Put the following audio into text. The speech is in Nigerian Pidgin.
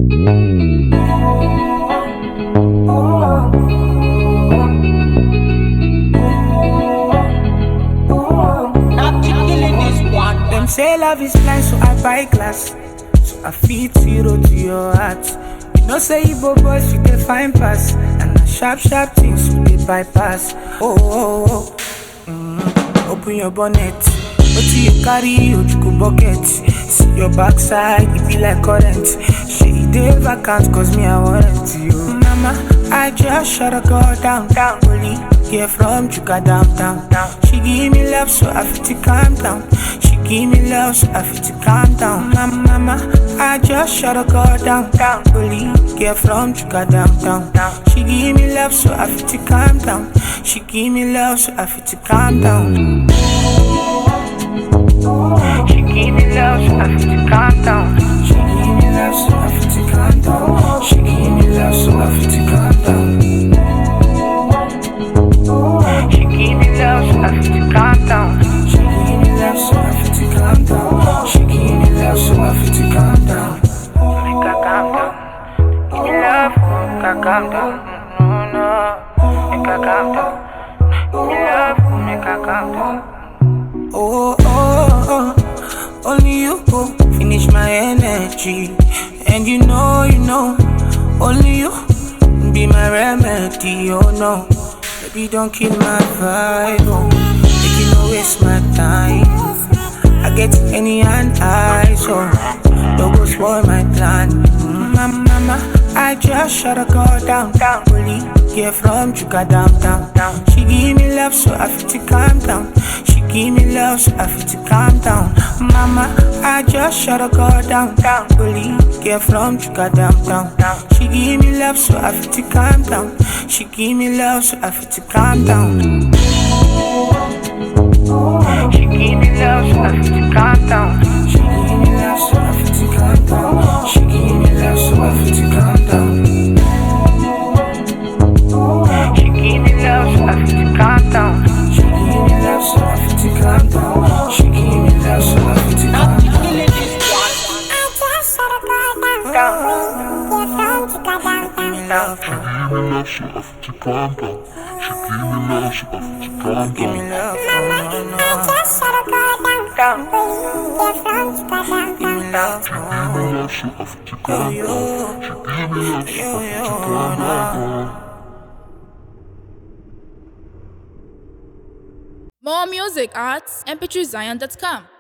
Them say love is blind, so I buy glass. So I feed zero to your heart. You know, say Igbo boys, you can find pass. And the sharp, sharp things we dey bypass. Oh, oh, oh. Mm, open your bonnet. What do you carry? Ojuku bucket. See your backside, it be like current. She dey vacant, cause me, I want you. Mama, I just shut a girl down, down. Only get from Chuka down, down, down. She give me love, so I feel to calm down. She give me love, so I feel to calm down. Mama, mama, I just shut a girl down, down. Only get from Chuka down, down, down. She give me love, so I feel to calm down. She give me love, so I feel to calm down. She give me love, so I feel to calm down. She give me love, so I feel to calm down. She give me love, so I feel to calm down. She give me love, so I feel to calm down. She give me love, so I feel to calm down. She give me love, so I feel to calm down. Make her calm down. Give me love, make her calm down. No, no, make her calm down. Give me love, make her calm down. Oh, oh, oh, only you go finish my energy. And you know, you know, only you be my remedy. Oh no, baby, don't kill my vibe. Oh, make you no waste my time. I get any and I, so don't go spoil my plan. Mm, Mama, mama, I just shut a girl down, down. Only get from Chuka down, down, down. She give me love, so I feel to calm down. She give me love, so I feel to calm down. Mama, I just shut a girl down, down. Only get from Chuka down, down, down. She give me love, so I feel to calm down. She give me love, so I feel to calm down. She give me love, so I feel to calm down. She give me love, so I feel to calm down. She give me love, so I feel to calm down. She give me love, so I feel to calm down. She give me love, so I feel to calm down. She give me love, so I feel to calm down. Give me love, so I feel to calm down. She give me love, so I feel to calm Give me down. love, oh, no, no. Down. Give me love, Give me love, so I feel to calm down. She give me love, so I feel to calm down. More music at mp3zion.com.